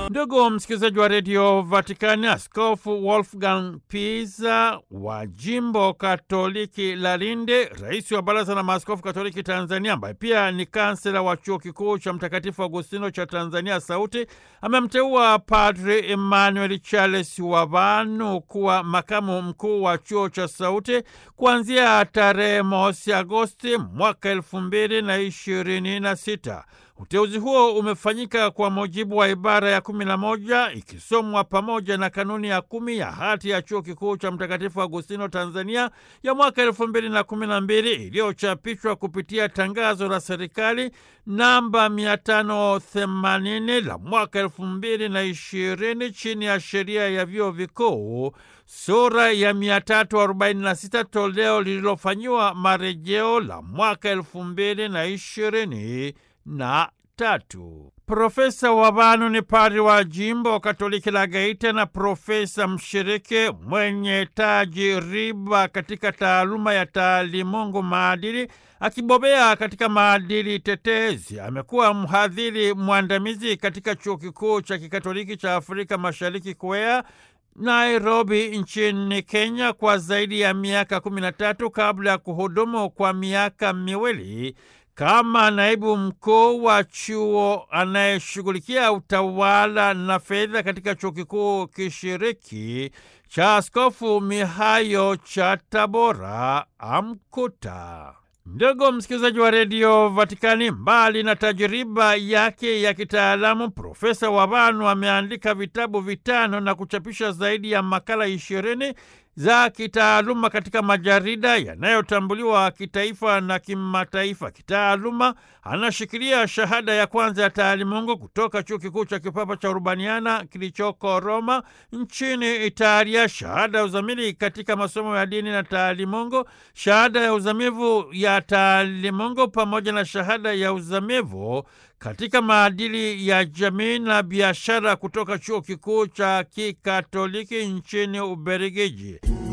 Ndugu msikilizaji wa redio Vatikani, Askofu Wolfgang Pisa wa jimbo katoliki la Lindi, rais wa baraza la maaskofu katoliki Tanzania, ambaye pia ni kansela wa chuo kikuu cha Mtakatifu Agustino cha Tanzania Sauti, amemteua Padri Emmanuel Charles Wavanu kuwa makamu mkuu wa chuo cha Sauti kuanzia tarehe mosi Agosti mwaka elfu mbili na ishirini na sita. Uteuzi huo umefanyika kwa mujibu wa ibara ya kumi na moja ikisomwa pamoja na kanuni ya kumi ya hati ya chuo kikuu cha Mtakatifu Agustino Tanzania ya mwaka elfu mbili na kumi na mbili iliyochapishwa kupitia tangazo la serikali namba 580 la mwaka elfu mbili na ishirini chini ya sheria ya vyuo vikuu sura ya 346 toleo lililofanyiwa marejeo la mwaka elfu mbili na ishirini na tatu. Profesa Wavanu ni padri wa jimbo Katoliki la Geita na profesa mshiriki mwenye tajiriba katika taaluma ya taalimungu maadili, akibobea katika maadili tetezi. Amekuwa mhadhiri mwandamizi katika chuo kikuu cha kikatoliki cha Afrika Mashariki KUEA Nairobi nchini Kenya kwa zaidi ya miaka 13 kabla ya kuhudumu kwa miaka miwili kama naibu mkuu wa chuo anayeshughulikia utawala na fedha katika chuo kikuu kishiriki cha Askofu Mihayo cha Tabora Amkuta. Ndugu msikilizaji wa redio Vatikani, mbali na tajiriba yake ya kitaalamu, Profesa Wavanu ameandika vitabu vitano na kuchapisha zaidi ya makala ishirini za kitaaluma katika majarida yanayotambuliwa kitaifa na kimataifa. Kitaaluma anashikilia shahada ya kwanza ya taalimungu kutoka chuo kikuu cha kipapa cha Urbaniana kilichoko Roma nchini Italia, shahada ya uzamili katika masomo ya dini na taalimungu, shahada ya uzamivu ya taalimungu pamoja na shahada ya uzamivu katika maadili ya jamii na biashara kutoka chuo kikuu cha kikatoliki nchini Ubelgiji.